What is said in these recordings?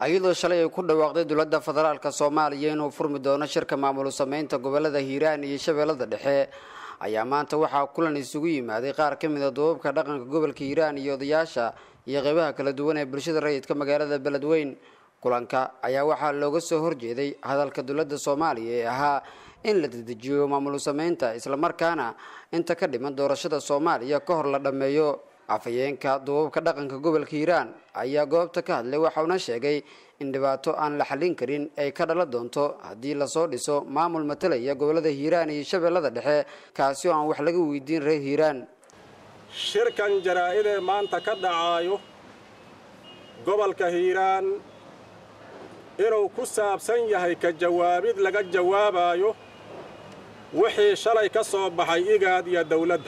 iyadoo shalay ay ku dhawaaqday dowladda federaalk soomaaliya inuu furmi doono shirka maamul sameynta gobolada hiiraan iyo shabeellada dhexe ayaa maanta waxaa kulan isugu yimaaday qaar ka mid a duubabka dhaqanka gobolka hiiraan iyo odayaasha iyo qeybaha kala duwan ee bulshada rayidka magaalada beledweyn kulanka ayaa waxaa looga soo horjeeday hadalka dowladda soomaaliya ee ahaa in la dedejiyo maamul sameynta islamarkaana inta ka dhiman doorashada soomaaliya ka hor la dhammeeyo afhayeenka duubabka dhaqanka gobolka hiiraan ayaa goobta ka hadlay waxauna sheegay in dhibaato aan la xallin karin ay ka dhalan doonto haddii lasoo dhiso maamul matalaya gobolada hiiraan iyo shabeellada dhexe kaasi oo aan wax laga weydiin reer hiiraan shirkan jaraa-idee maanta ka dhacaayo gobolka hiiraan inuu ku saabsan yahay ka jawaabid laga jawaabaayo wixii shalay ka soo baxay igaad iyo dawladda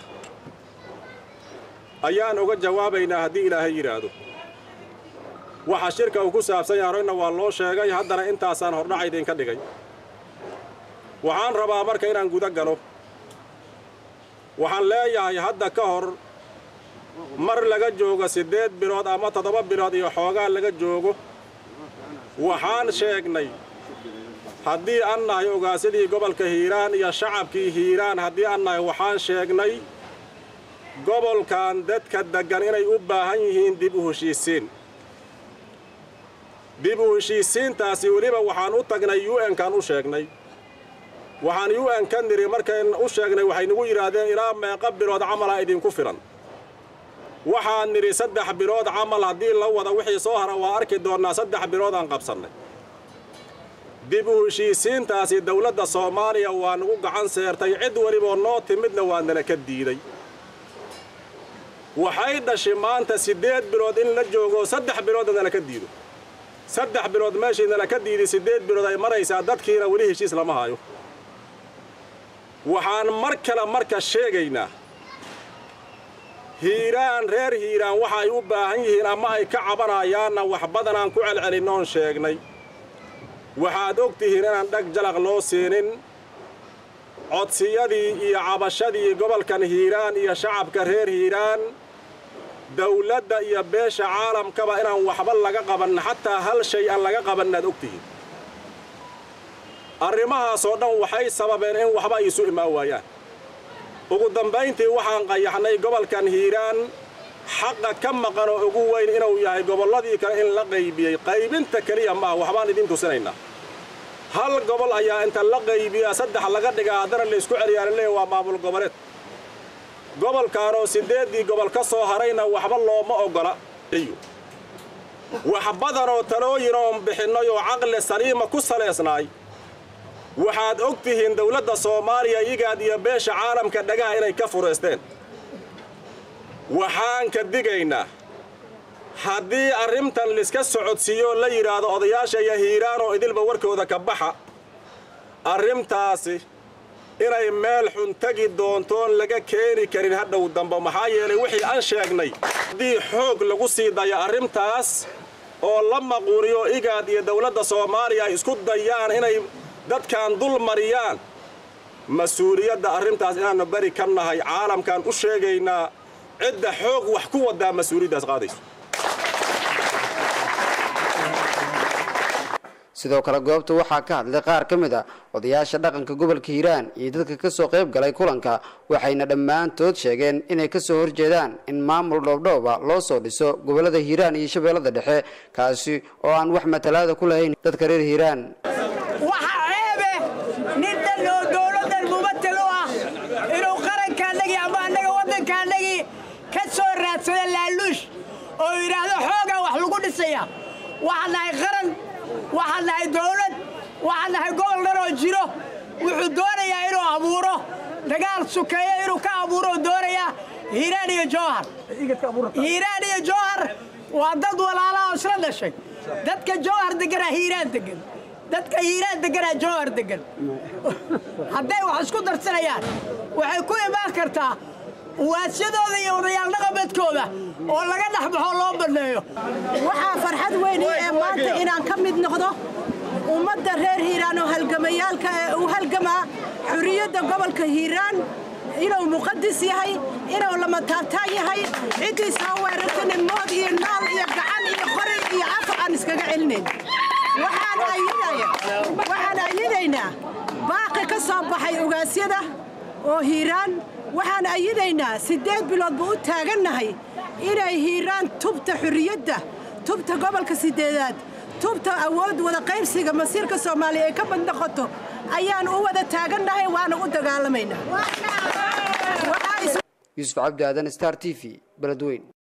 ayaan uga jawaabaynaa haddii ilaahay yidhaahdo waxa shirka uu ku saabsan yahay horeyna waa loo sheegay haddana intaasaan hordhaca idinka dhigay waxaan rabaa marka inaan guda galo waxaan leeyahay hadda ka hor mar laga joogo siddeed bilood ama toddoba bilood iyo xoogaa laga joogo waxaan sheegnay haddii an nahay ogaasadii gobolka hiiraan iyo shacabkii hiiraan haddii an nahay waxaan sheegnay gobolkan dadka deggan inay u baahan yihiin dib u heshiisiin dib u heshiisiintaasi weliba waxaan u tagnay u n-kan u sheegnay waxaan u n ka niri markayn u sheegnay waxay nagu yidhaahdeen ilaa meeqa bilood camalaa idinku filan waxaan nidhi saddex bilood camal haddii la wada wixii soo hara waa arki doonnaa saddex bilood aan qabsannay dib u heshiisiintaasi dawladda soomaaliya waa nagu gacan seertay cid weliboo noo timidna waa nala ka diiday waxay dhashay maanta siddeed bilood in la joogo saddex biloodna nala ka diido saddex bilood meeshii nala ka diiday siddeed bilood ay maraysaa dadkiina weli heshiis lama hayo waxaan mar kale marka sheegaynaa hiiraan reer hiiraan waxa ay u baahan yihiin ama ay ka cabanayaanna wax badanaan ku celcelinnoon sheegnay waxaad og tihiin inaan dhag jalaq loo siinin codsiyadii iyo cabashadii gobolkan hiiraan iyo shacabka reer hiiraan dawladda iyo beesha caalamkaba inaan waxba laga qabanna xataa hal shay aan laga qabannaad og tihiin arrimahaasoo dhan waxay sababeen in waxba ay isu imaan waayaan ugu dambayntii waxaan qayaxnay gobolkan hiiraan xaqa ka maqan oo ugu weyn inuu yahay gobolladii kale in la qaybiyey qaybinta keliya maaha waxbaan idiin tusinaynaa hal gobol ayaa inta la qaybiyaa saddex laga dhigaa haddana la isku celiyaa laleeya waa maamul goboleed gobolkaanoo siddeeddii gobol ka soo harayna waxba looma oggola wax badanoo talooyin oon bixinnay oo caqli saliima ku salaysnaay waxaad og tihiin dawladda soomaaliya igaad iyo beesha caalamka dhagaha inay ka furaysteen waxaan ka digaynaa haddii arrintan liska socodsiiyoo la yidhaahdo odayaasha iyo hiiraan oo idilba warkooda ka baxa arrintaasi inay meel xun tegi doontoon laga keeni karin hadhow dambe maxaa yeelay wixii aan sheegnay haddii xoog lagu sii dayo arrintaas oo la maquuniyo igaad iyo dawladda soomaaliya ay isku dayaan inay dadkan dul mariyaan mas-uuliyadda arrintaas inaannu beri ka nahay caalamkaan u sheegaynaa cidda xoog wax ku wadaa mas-uuliyaddaas qaadayso sidoo kale goobta waxaa ka hadlay qaar ka mid a odayaasha dhaqanka gobolka hiiraan iyo dadka kasoo qayb galay kulanka waxayna dhammaantood sheegeen inay kasoo horjeedaan in maamul dhoobdhooba loo soo dhiso gobolada hiiraan iyo shabeellada dhexe kaasi oo aan wax matalaada ku lahayn dadka reer hiiraan waxaa ceebe nin dhan oo dowladdan mumatal u ah inuu qarankaannagii ama annaga waddankaannagii ka soo raadsada laaluush oo yidhaahdo xoogaa wax lagu dhisaya waxaan nahay qaran waxaan nahay dowlad waxaan nahay gobol dhan oo jiro wuxuu doonayaa inuu abuuro dagaal sukeeyo inuu ka abuuro oo doonayaa hiiraan iyo jowhar hiiraan iyo jowhar waa dad walaalaha oo isla dhashay dadka jowhar deganaa hiiraan degan dadka hiiraan deganaa jowhar degan hadday wax isku darsanayaan waxay ku imaan kartaa waasyadooda iyo odayaal dhaqameedkooda oo laga dhex baxoo loo banneeyo waxaa farxad weyn ii ee maanta inaan ka mid noqdo ummadda reer hiiraan oo halgamayaalka ee u halgamaa xurriyadda gobolka hiiraan inuu muqadis yahay inuu lama taabtaan yahay ciddiis ha weerartana mood iyo naal iyo gacan iyo qori iyo afar aan iskaga celin gelinayna waxaan ayidaynaa baaqi ka soo baxay ogaasyada oo hiiraan waxaan ayidaynaa siddeed bilood buu u taagannahay inay hiiraan tubta xurriyadda tubta gobolka siddeedaad tubta awood wada qaybsiga masiirka soomaaliya ay ka bad noqoto ayaan u wada taagannahay waana u dagaalamaynaa yuusuf cabdi aadan star t v beledweyn